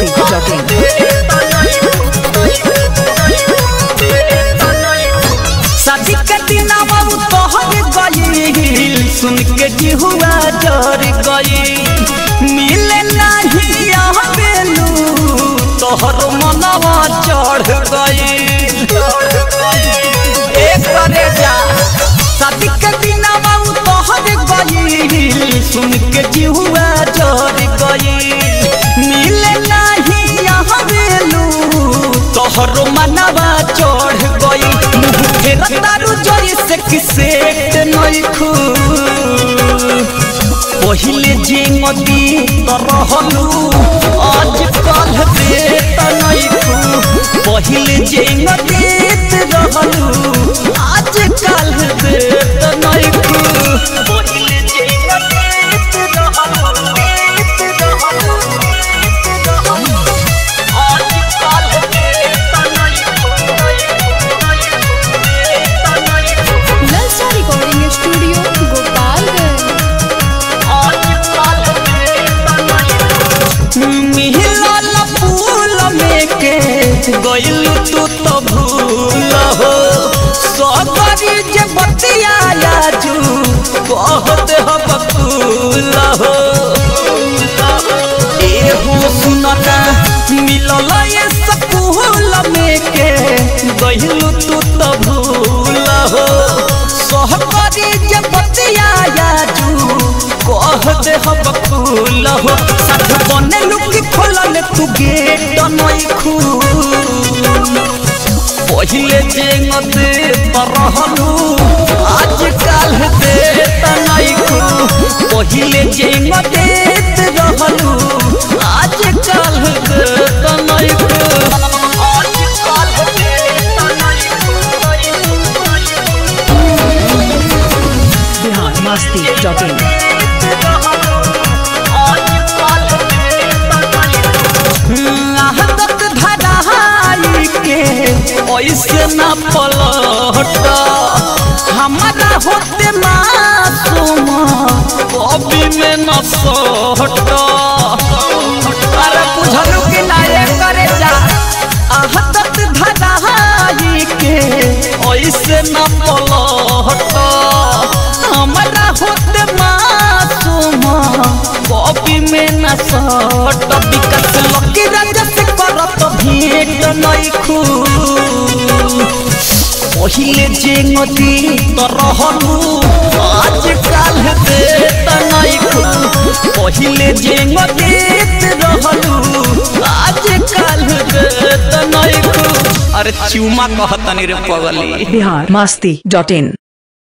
biharmasti.in शादी के दिना बाबू तोहर गईल सुन के जिहुआ जर गई मिले नहीं आवेलू तोहर मनवा चढ़ गई एक करे जा शादी के दिना बाबू तोहर गईल सुन के जिहुआ जर गई मिले नहीं आवेलू तोहर मनवा चढ़ गई मुँह फेर तारू जोई से किसे नइखू पहिले जे नदी तरहलू आज कल दे नइखू पहिले जे नदी रहलू आज कल दे नइखू पहिले जे नदी रहलू आज कल दे ललचा रिकॉर्डिंग स्टूडियो गोपालगंज मिहिलाल फूल में के गइल तू तो भूल हो सगरी जे बतिया जू कहत हो बकुल हो एहो सुनता मिलल ये सकूल में के गइल तू तो भूल हो सहकरी जे बतिया जू कह दे हम फूल हो साथ बने लुकी खोलल तू गेट नई खू पहिले जेंगत परहलू आज काल दे तनई खू पहिले जेंगत रहलू आज काल दे तनई खू आज काल दे biharmasti.in आहतक धराई के ऐसे न पलट हमारा होते मासूम कभी में न सट अरे बुझलू कि ना ये करे जा आहतक धराई के ऐसे न पलट हमारा होते मासूम कॉपी में न सट विकस लकी राजा से करत भेंट नइखू पहिले जे नदी तरहलू आज काल दे नइखू पहिले जे नदी रहलू आज काल दे नइखू अरे चुमा कहतनी रे पगली biharmasti.in